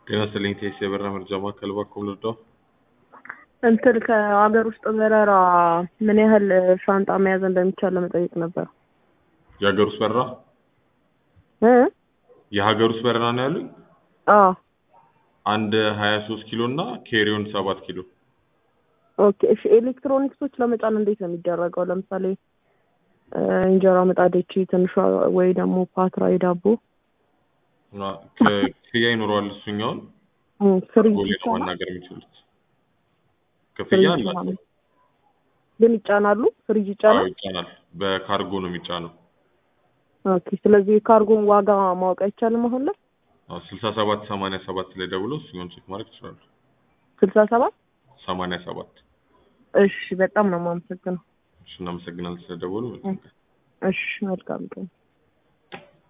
ጤና ይስጥልኝ ቴስ የበረራ መርጃ ማዕከል እባክዎ ልርዳዎ? እንትን ከሀገር ውስጥ በረራ ምን ያህል ሻንጣ መያዝ እንደሚቻል ለመጠየቅ ነበር። የሀገር ውስጥ በረራ እ የሀገር ውስጥ በረራ ነው ያሉኝ? አዎ አንድ ሀያ ሶስት ኪሎ እና ኬሪዮን ሰባት ኪሎ ኦኬ እሺ ኤሌክትሮኒክሶች ለመጫን እንዴት ነው የሚደረገው? ለምሳሌ እ እንጀራ ምጣዶች ትንሿ ወይ ደግሞ ፓትራ የዳቦ እና ክ- ክፍያ ይኖረዋል እሱኛውን እ ፍሪጅ ጎሌ ነው ይቻላል? ማናገር የሚችሉት ክፍያ ፍሪጅ አላቸው ምናምን ግን ይጫናሉ? ፍሪጅ አዎ ይጫናል? ይጫናል በካርጎ ነው የሚጫነው ኦኬ ስለዚህ የካርጎን ዋጋ ማወቅ አይቻልም አሁን ላይ? ስልሳ ሰባት ሰማንያ ሰባት ላይ ደውለው እሱኛውን ቼክ ማድረግ ይችላሉ ስልሳ ሰባት ሰማንያ ሰባት እሺ በጣም ነው የማመሰግነው። እሺ እናመሰግናለን ስለደወሉ መልካም ቀን እሺ መልካም ቀን